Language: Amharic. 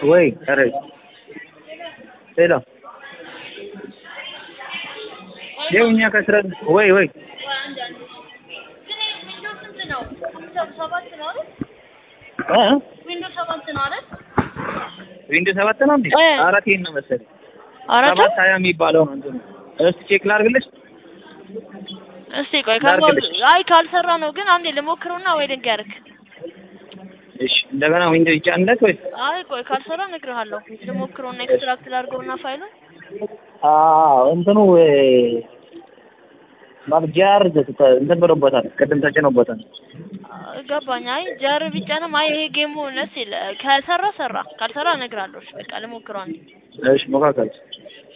ወይ ኧረ ሄሎ ይኸው እኛ ከስረን ወይ ወይ እ ዊንዶው ሰባት ነው አይደል? ዊንዶ ሰባት ነው እንዴ? እ። አራት ይሄን ነው መሰለኝ። አራት ሰባት ሀያ የሚባለው ነው እንትኑ። እስቲ ቼክ ላድርግልሽ። እስቲ ቆይ ካልሞ ላድርግልሽ? አይ ካልሰራ ነው ግን አንዴ ልሞክረውና ወይ ልንገርክ። እሺ እንደገና ዊንዶ ይጫንለት ወይ? አይ ቆይ ካልሰራ እነግርሃለሁ። ልሞክረውና ኤክስትራክት ላድርገውና ፋይሉን አዎ እንትኑ ማብጃር እንትን ብሎበታል። ቅድም ተጭኖበታል። ገባኝ። አይ ጀር ቢጫንም አይ ይሄ ጌሙ ደስ ይል ከሰራ ሰራ ካልሰራ እነግርሃለሁ። እሺ በቃ ልሞክረው አንዴ። እሺ ሞካከል